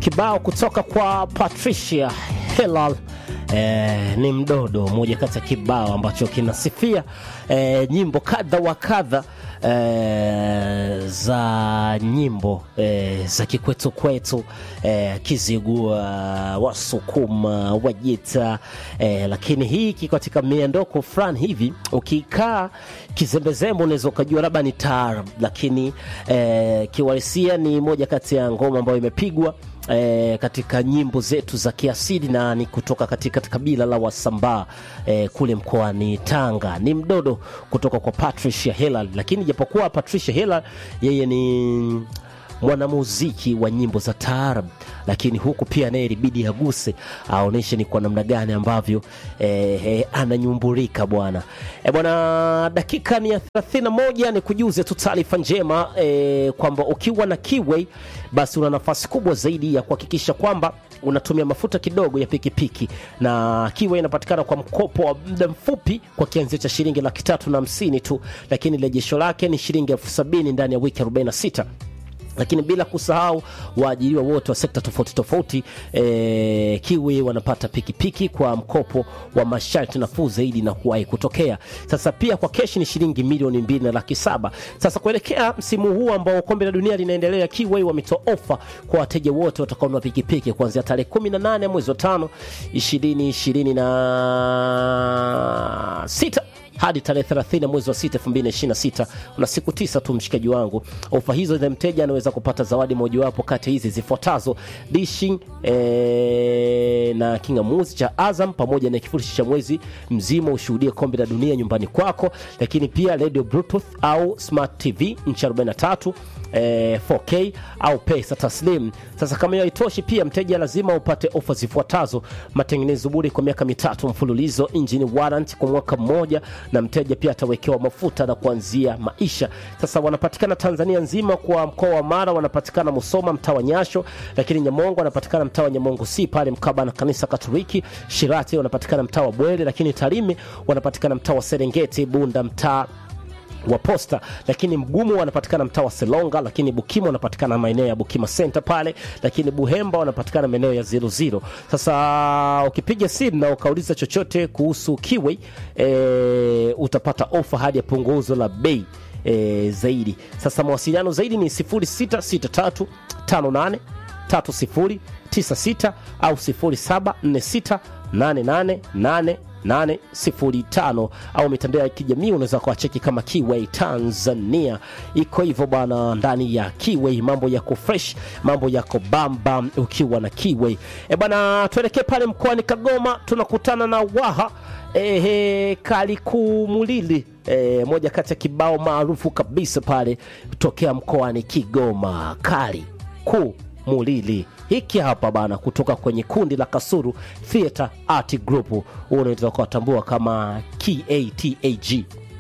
kibao kutoka kwa Patricia Hillal. Eh, ni mdodo moja kati ya kibao ambacho kinasifia eh, nyimbo kadha wa kadha eh, za nyimbo eh, za kikwetu kwetu eh, Kizigua, Wasukuma, Wajita eh, lakini hii kiko katika miondoko fulani hivi, ukikaa kizembezembe unaweza ukajua labda ni taarab, lakini eh, kiuhalisia ni moja kati ya ngoma ambayo imepigwa E, katika nyimbo zetu za kiasili na ni kutoka katika kabila la Wasambaa e, kule mkoani Tanga. Ni mdodo kutoka kwa Patricia Hillal, lakini japokuwa Patricia Hillal yeye ni mwanamuziki wa nyimbo za taarab, lakini huku pia naye ilibidi aguse aoneshe ni kwa namna gani ambavyo eh, eh, ananyumbulika bwana eh, bwana. Dakika ni ya 31, ni kujuze tu taarifa njema eh, kwamba ukiwa na Kiway basi una nafasi kubwa zaidi ya kuhakikisha kwamba unatumia mafuta kidogo ya pikipiki na Kiway inapatikana kwa mkopo wa muda mfupi kwa kianzio cha shilingi laki tatu na hamsini tu, lakini rejesho lake ni shilingi elfu sabini ndani ya wiki 46 lakini bila kusahau waajiriwa wote wa sekta tofauti tofauti e, Kiwi wanapata pikipiki kwa mkopo wa masharti nafuu zaidi na kuwahi kutokea. Sasa pia kwa keshi ni shilingi milioni mbili na laki saba. Sasa kuelekea msimu huu ambao kombe la dunia linaendelea, Kiwi wametoa ofa kwa wateja wote watakaonunua pikipiki kuanzia tarehe 18 mwezi wa tano 2026 hadi tarehe 30 mwezi wa 6 2026. Una siku tisa tu, mshikaji wangu. Ofa hizo za mteja anaweza kupata zawadi mojawapo kati hizi zifuatazo: dishi e, na kingamuzi cha Azam pamoja na kifurushi cha mwezi mzima ushuhudie kombe la dunia nyumbani kwako, lakini pia radio bluetooth au smart tv nchi 43 E, 4K au pesa taslim. Sasa kama hiyo haitoshi, pia mteja lazima upate ofa zifuatazo: matengenezo bure kwa miaka mitatu mfululizo, engine warranty kwa mwaka mmoja, na mteja pia atawekewa mafuta na kuanzia maisha. Sasa wanapatikana Tanzania nzima, kwa mkoa wa Mara wanapatikana Musoma mtaa wa Nyasho, lakini Nyamongo wanapatikana mtaa wa Nyamongo si pale mkaba na kanisa Katoliki. Shirati wanapatikana mtaa wa Bwele, lakini Tarime wanapatikana mtaa wa Serengeti, Bunda mtaa wa Posta, lakini Mgumu wanapatikana mtaa wa Selonga, lakini Bukima wanapatikana maeneo ya Bukima Center pale, lakini Buhemba wanapatikana maeneo ya zero zero. Sasa ukipiga simu na ukauliza chochote kuhusu Kiway e, utapata ofa hadi ya punguzo la bei e, zaidi. Sasa mawasiliano zaidi ni 0663 58 30 96 au 0746 88 805 au mitandao ya kijamii unaweza kuwacheki kama Kiway Tanzania. Iko hivyo bwana, ndani ya Kiway mambo yako fresh, mambo yako bamba ukiwa na Kiway. E bwana, tuelekee pale mkoani Kagoma, tunakutana na Waha ehe, Kalikumulili e, moja kati ya kibao maarufu kabisa pale tokea mkoani Kigoma, Kali ku Mulili hiki hapa bana, kutoka kwenye kundi la Kasuru Theatre Art Group, unaweza kuwatambua kama KATAG.